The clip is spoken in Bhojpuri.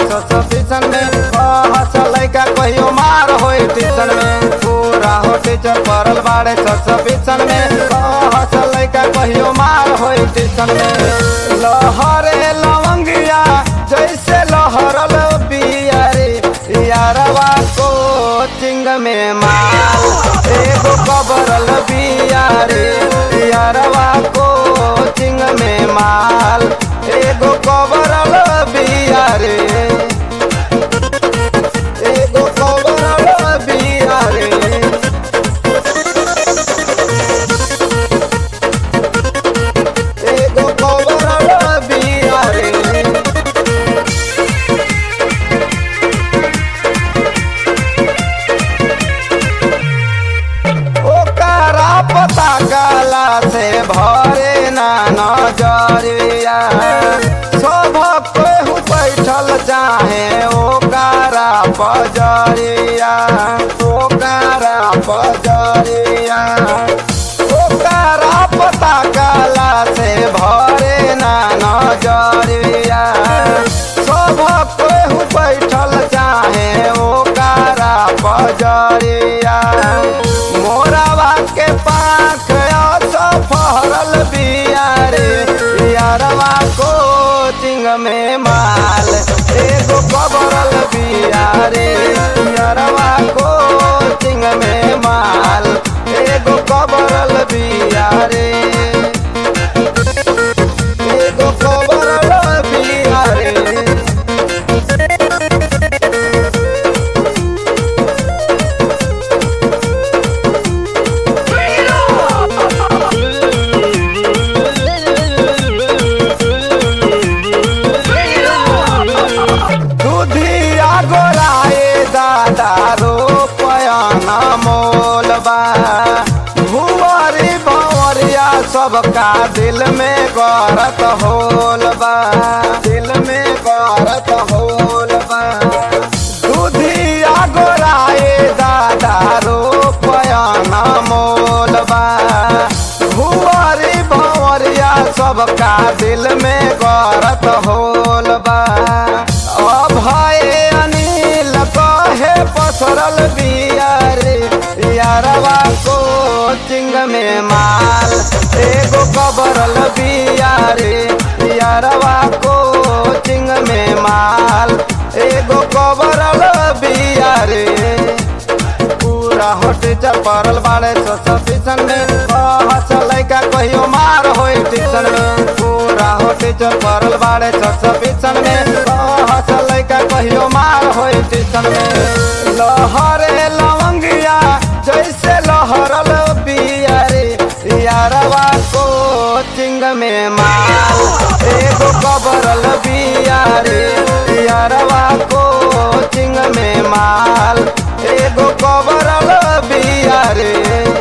सस्पेंशन में हस लइका कहियो मार होई टीशन में पूरा हो टीचर पड़ल बाड़े सस्पेंशन में हस लइका कहियो मार होई टीशन में लहरे लवंगिया जैसे लहरल बियारे यारवा कोचिंग में माल एगो कबरल बियारे यारवा कोचिंग में माल एगो कबरल बियारे एगो कबरल बियारे एगो कबरल बियारे ओकरा पता काला से भरे ना नजरिया सब केहू बैठल चाहे ओकरा पजरिया ओकरा पजरिया ओकरा पता काला से भरे ना नजरिया सब केहू बैठल चाहे ओकरा पजरिया मोरावा के पाख फहरल बियारे यारवा कोचिंग में माल एगो कबरल बियारे यारवा कोचिंग में माल एगो कबरल बियारे एगो कबरल बियारे दुधिया गोराए दादा रो पयाना मोलबा भुवरी भंवरिया सबका दिल में गरत होलबा दिल में गरत होलबा दुधिया गोराए दादा रो पयाना मोलबा भुवरी भंवरिया सबका दिल में गरत होलबा अभय अनिल कहे पसरल बियारे यारवा कोचिंग में माल एगो कबरल बियारे यारवा कोचिंग में माल एगो कबरल बियारे पूरा होटे चपरल बाड़े सस्पेंशन में हस लइका कहियो मार होई टीशन में पूरा होटे चपरल बाड़े सस्पेंशन में हस लइका कहियो मार होई टीशन में लहरे लवंगिया जैसे लहरल बियारे यारवा कोचिंग में माल एगो कबरल बियारे यारवा कोचिंग में माल एगो कबरल बियारे